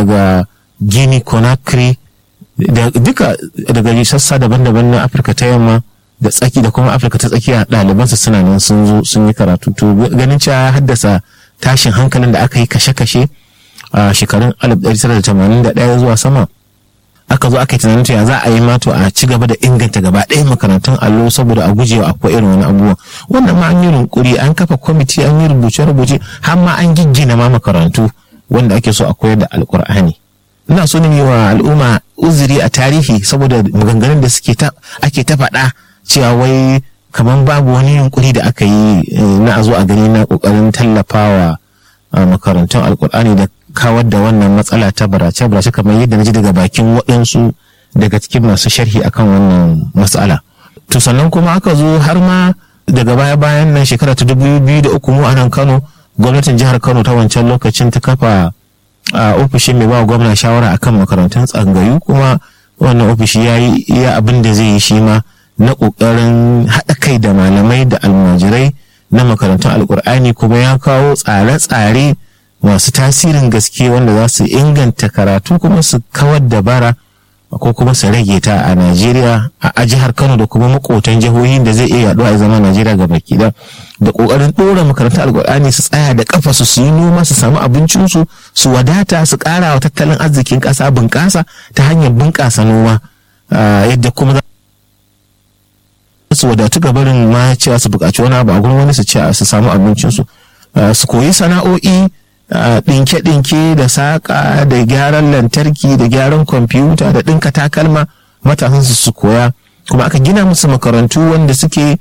daga guinea conakry da duka daga sassa daban-daban na afirka ta yamma da tsaki da kuma afirka ta tsakiya ɗalibansa suna nan sun zo sun yi karatu to ganin cewa ya haddasa tashin hankalin da aka yi kashe-kashe a shekarun 1981 zuwa sama aka zo aka yi tunanin ya za a yi mato a ci gaba da inganta gaba ɗaya makarantun allo saboda a gujewa akwai irin wani abubuwa wannan ma an yi rinkuri an kafa kwamiti an yi rubuce-rubuce har ma an giggina ma makarantu wanda ake so a koyar da alkur'ani ina so ne wa al'umma uzuri a tarihi saboda maganganun da suke ta ake ta faɗa cewa wai kamar babu wani yunkuri da aka yi na a zo a gani na kokarin tallafawa makarantun alkur'ani da kawar da wannan matsala ta barace barace kamar yadda na ji daga bakin waɗansu daga cikin masu sharhi akan wannan matsala to sannan kuma aka zo har ma daga baya bayan nan shekara ta dubu biyu da uku mu a nan kano gwamnatin jihar kano ta wancan lokacin ta kafa a ofishin mai ba gwamna shawara akan makarantun tsangayu kuma wannan ofishi ya yi iya abin da zai yi shi ma na ƙoƙarin haɗa kai da malamai da almajirai na makarantun alkur'ani kuma ya kawo tsare-tsare masu tasirin gaske wanda za su inganta karatu kuma su kawar da bara ko kuma su rage ta a Najeriya a jihar Kano da kuma makotan jihohin da zai iya yaduwa a zama Najeriya ga baki da da kokarin dora makarantar alkur'ani su tsaya da kafa su su yi noma su samu abincin su su wadata su kara wa tattalin arzikin kasa bunƙasa ta hanyar bunƙasa noma yadda kuma su wadatu ga barin ma cewa su buƙaci wani abu a gurin wani su ce su samu abincin su su koyi sana'o'i ɗinke-ɗinke da saƙa da gyaran lantarki da gyaran kwamfuta da ɗinka takalma matasan su su koya kuma aka gina musu makarantu wanda suke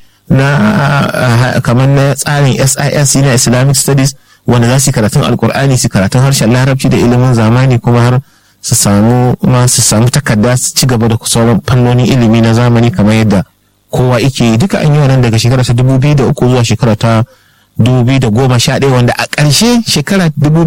na kamar na tsarin SIS na Islamic Studies wanda za su karatun alkur'ani su karatun harshen larabci da ilimin zamani kuma har su samu ma su samu takarda su ci gaba da sauran fannonin ilimi na zamani kamar yadda kowa yake duka an yi wannan daga shekara ta dubu biyu da uku zuwa shekara ta 2011 wanda a ƙarshe shekara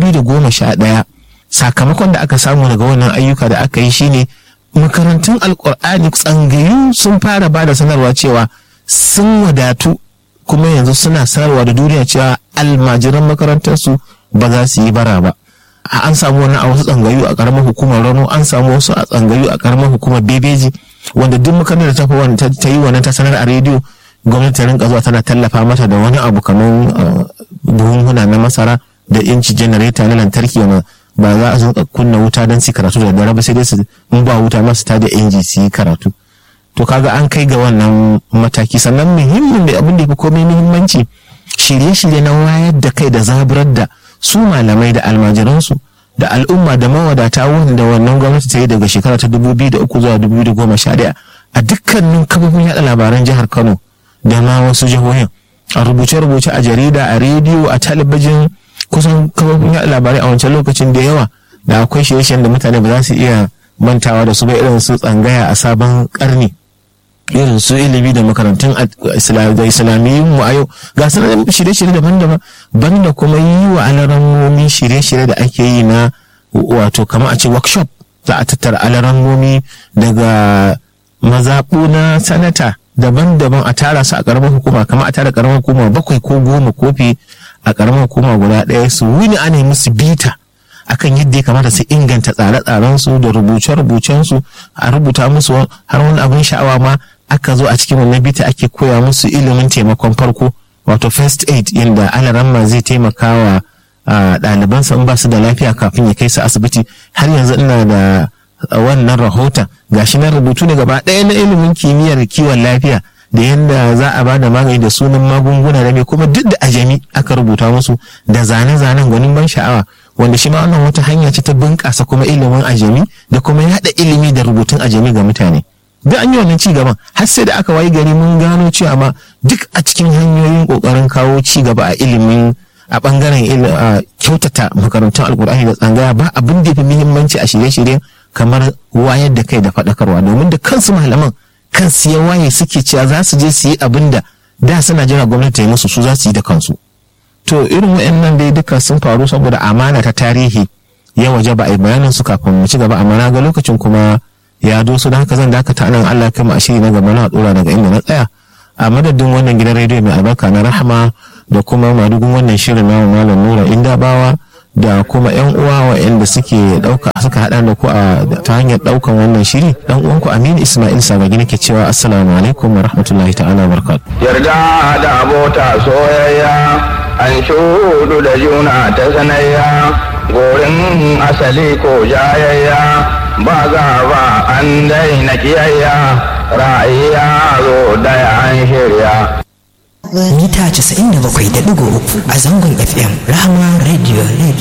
2011 sakamakon da aka samu daga wannan ayyuka da aka yi shine makarantun alkur'ani tsangayu sun fara ba da sanarwa cewa sun wadatu kuma yanzu suna sanarwa da duniya cewa almajiran makarantarsu ba za su yi bara ba an samu wani a wasu tsangayu a karamar hukumar rano an samu wasu a tsangayu a karamar hukumar bebeji wanda duk makarantar da ta yi wannan ta sanar a rediyo gwamnati ta rinka zuwa tana tallafa mata da wani abu kamar buhunhuna na masara da inci janareta na lantarki wanda ba za a zo kunna wuta don su karatu da dare ba sai dai su in ba wuta masu ta da inji su yi karatu to kaga an kai ga wannan mataki sannan muhimmin da abin da fi komai muhimmanci shirye-shirye na wayar da kai da zaburar da su malamai da almajiransu da al'umma da mawadata wanda wannan gwamnati ta yi daga shekara ta 2003 zuwa 2011 a dukkanin kafofin yada labaran jihar Kano da ma wasu jihohin a rubuce-rubuce a jarida a rediyo a talabijin kusan kafofin yaɗa labarai a wancan lokacin da yawa da akwai shirye-shiryen da mutane ba za su iya mantawa da su ba irin su tsangaya a sabon karni irin su ilimi da makarantun da islamiyyun mu a yau ga su shirye-shirye daban-daban banda kuma yi wa alarammomi shirye-shirye da ake yi na wato kama a ce workshop za a tattara alarammomi daga mazaɓu na sanata daban-daban a tara su a ƙaramar hukuma kama a tara ƙaramar hukuma bakwai ko goma kofi a ƙaramar hukuma guda ɗaya su wuni ana yi musu bita akan yadda ya kamata su inganta tsare-tsaren su da rubuce-rubucen su a rubuta musu har wani abin sha'awa ma aka zo a cikin wannan bita ake koya musu ilimin taimakon farko wato first aid yadda alaramma zai taimaka wa ɗalibansa in ba su da lafiya kafin ya kai su asibiti har yanzu ina da wannan rahoton gashi na rubutu ne gaba ɗaya na ilimin kimiyyar kiwon lafiya da yadda za a ba da magani da sunan magunguna da mai kuma duk da ajami aka rubuta musu da zane-zanen gwanin ban sha'awa wanda shi ma wannan wata hanya ce ta bunƙasa kuma ilimin ajami da kuma yaɗa ilimi da rubutun ajami ga mutane duk an yi wannan ci gaban har sai da aka wayi gari mun gano cewa ma duk a cikin hanyoyin ƙoƙarin kawo ci gaba a ilimin a ɓangaren kyautata makarantun alkur'ani da tsangaya ba abin da fi muhimmanci a shirye-shiryen kamar wayar da kai da faɗakarwa domin da kansu malaman kansu ya waye suke cewa za su je su yi abin da da suna jira gwamnati ta yi musu su za su yi da kansu to irin waɗannan dai duka sun faru saboda amana ta tarihi ya waje ba a yi bayanin su kafin mu ci gaba amma na ga lokacin kuma ya doso da haka zan dakata nan Allah kai mu a shiri na gaba na dora daga inda na tsaya a madadin wannan gidan rediyo mai albarka na rahama da kuma madugun wannan shirin na malam nura indabawa da kuma yan uwa waɗanda suke ɗauka suka haɗa da ku a ta hanyar ɗaukan wannan shiri dan uwanku Aminu Ismail Sabagi nake cewa assalamu alaikum wa rahmatullahi ta'ala barakatuh yarda da abota soyayya an shudu da juna ta sanayya gorin asali ko jayayya ba za ba an daina kiyayya ra'ayya zo daya an shirya mita 97.3 a zangon fm rahama radio radio